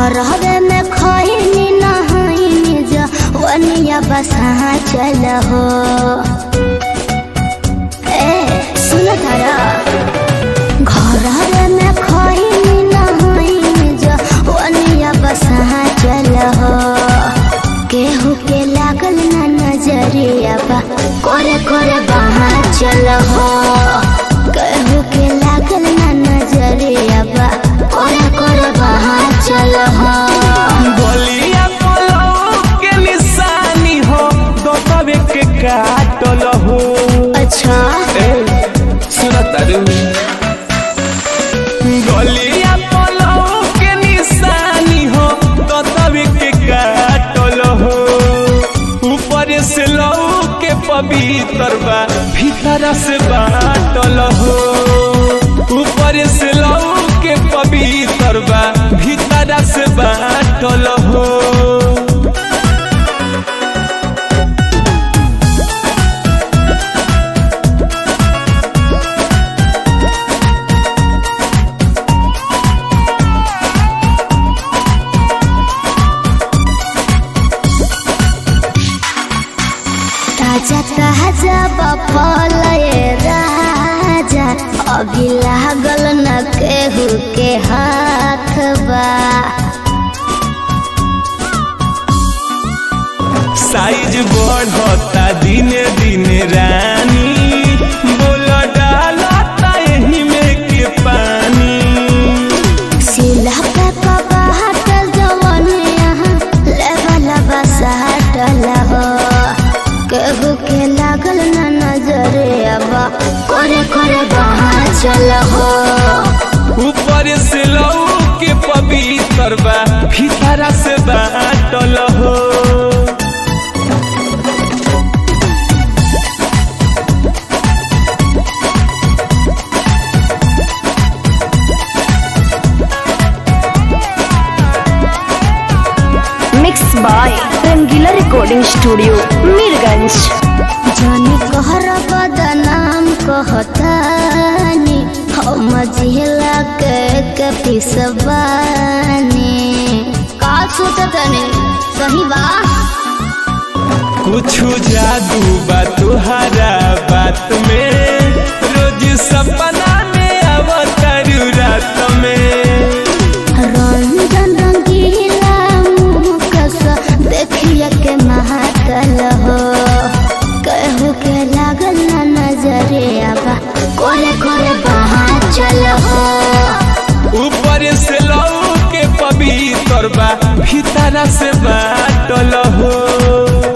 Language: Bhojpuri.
घर हवे में खैनी नहाइनी जा वनिया बसा चल हो ए सुन तारा घर हवे में खैनी नहाइनी जा वनिया बसा चल हो केहू के लागल ना नजरिया बा करे करे बहा चल हो केहू के लागल ना नजरिया बा करे करे बहा चल हो बलिया पलौ के निशानी हो दोतवे के काटल हो अच्छा ए सुन तारू गलिया पलौ के निशानी हो दोतवे के काटल हो ऊपर से लौ के पवित्र बा भीतर से बाटल हो ऊपर से लौ के पवित्र बा भीतर से बाटल हो ताजा ताजा बफल ये राजा अभी लागल न केहू के हाथ बा साइज बढ़ता दिने दिने रानी बोल डालता यही में के पानी सिला पे कबाहटल जवन यहाँ लेवल बसाटल हो केहू के लागल न नजर अब करे करे बहा चल हो ऊपर से लौ के पवित्र बा भीतर से बाटल हो mix by Rangila recording studio Mirganj जानी कहर बदनाम कहतानी हम जिला के के पिसबानी का सोचतनी सही बा कुछ जादू बा तुहरा बात में रोज सपना में अवतारू रात में रंजन रंगीला मुँह कस देखिए के महातल हो कहू के लागल ना नजरे आबा करे करे बहा चल हो ऊपर से लौ के पवित्र बा भीतर से बाटल हो